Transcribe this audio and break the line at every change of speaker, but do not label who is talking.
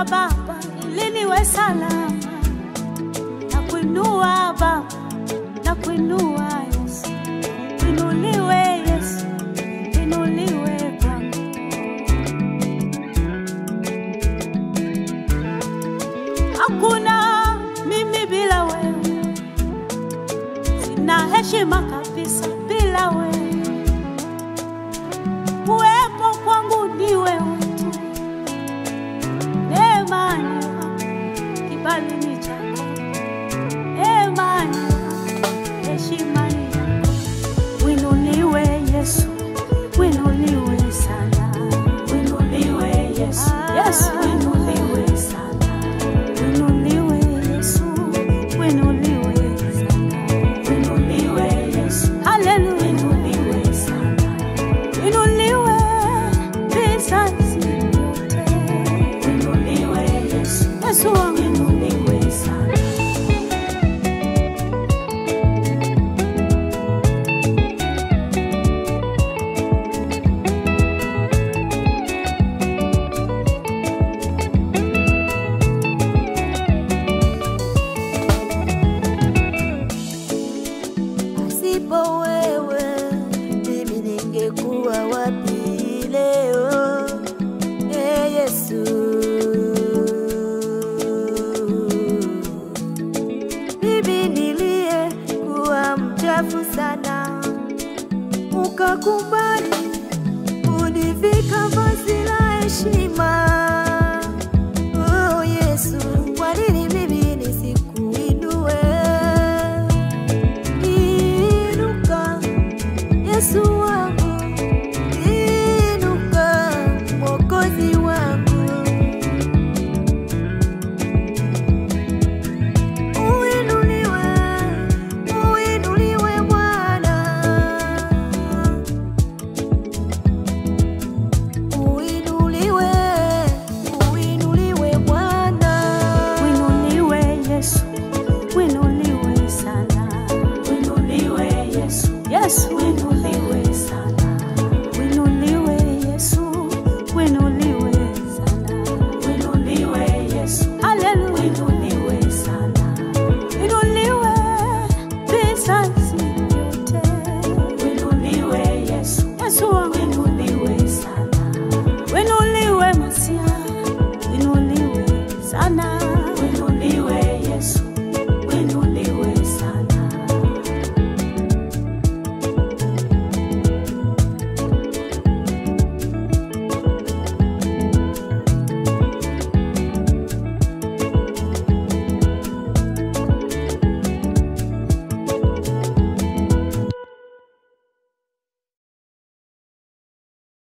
Baba ili niwe salama, na kuinua Baba, na kuinua Yesu, inuliwe Yesu, inuliwe Bwana. Hakuna mimi bila wewe, sina heshima kabisa bila wewe. Kuwepo kwangu ni wewe tu, neema ni yako, kibali ni chako, neema ni yako, heshima ni yako. Winuliwe Yesu, winuliwe sana, winuliwe Yesu, Yesu winuliwe sana, winuliwe Yesu, winuliwe sana, winuliwe Yesu, haleluya, winuliwe sana, winuliwe vizazi vyote, winuliwe Yesu, Yesu wangu, winuliwe sana.
Pasipo wewe mimi ningekuwa wapi leo? E Yesu, mimi niliye kuwa mchafu sana, ukakubali univika vazi la heshima